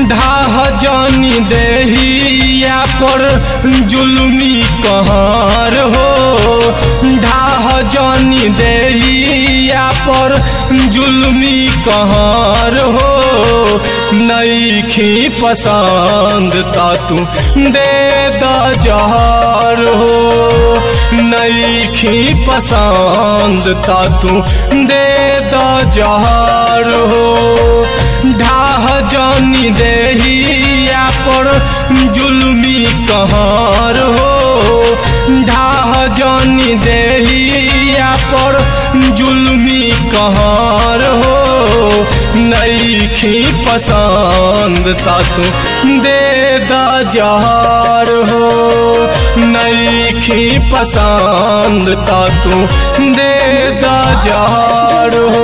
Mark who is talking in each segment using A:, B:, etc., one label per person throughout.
A: ढाह जानी देहिया पर जुलमी कहर हो ढाह जानी देहिया पर जुलमी कहर हो नईखी पसंद ता तू दे द जहर हो नईखी पसंद ता तू दे द जहर हो ढाह जानी देहिया पर जुलमी कहर हो ढाह जानी देहिया पर जुलमी कहर हो नईखी पसंद ता तू दे द जहर हो नईखी पसंद ता तू दे द जहर हो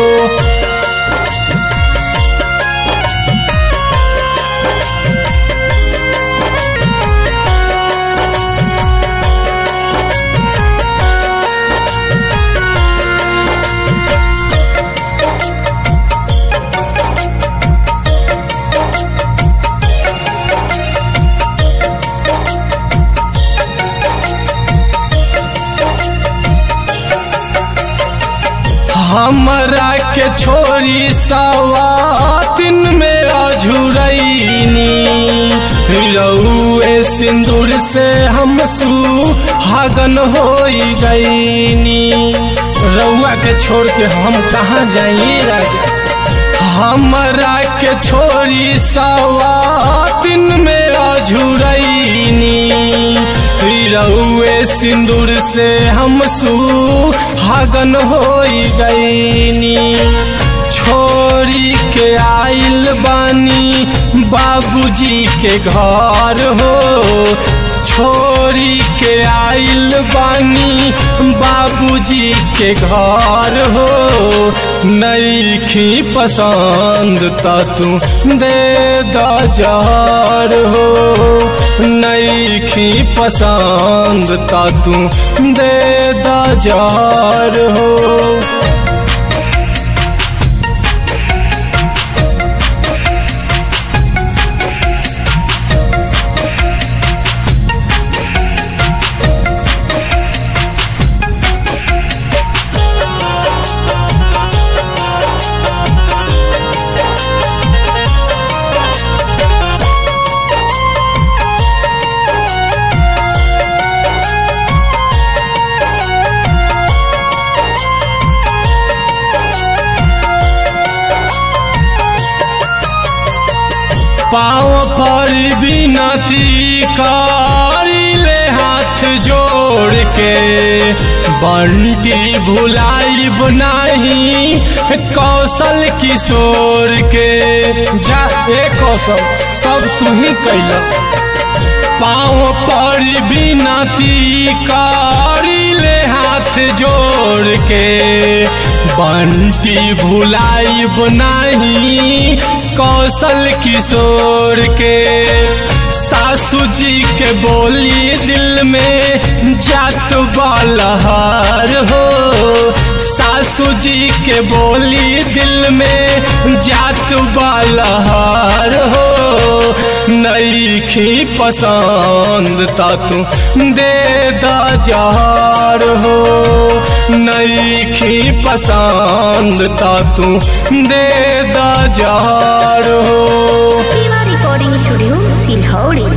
A: हमरा के छोरी सवातिन में अझुरैनी रउए सिंदूर से हम सुहागन हो गईनी रउआ के छोड़ के हम कहाँ जाई राजा हमरा के छोरी सवातिन में अझुरैनी रउए सिंदूर से हम सुहागन हो गईनी छोरी के आइल बानी बाबूजी के घर हो छोरी के आइल बानी बाबूजी के घर हो नईखी पसंद ता तू दे द जहर हो नईखी पसंद ता तू दे द जहर हो पाँव पर बिनती करी ले हाथ जोड़ के बंटी भुलाई नहीं कौशल किशोर के जा ए कौशल सब तू ही कैला पाँव पर बिनती करी ले हाथ जोड़ के बंटी भुलाई नहीं कौशल किशोर के सासू जी के बोली दिल में जात बालहार हो सासू जी के बोली दिल में जात बालहार हो नईखी पसंद ता तू दे द जहर हो नईखी पसंद ता तू दे द जहर हो
B: Siva Recording Studio, Silhauri.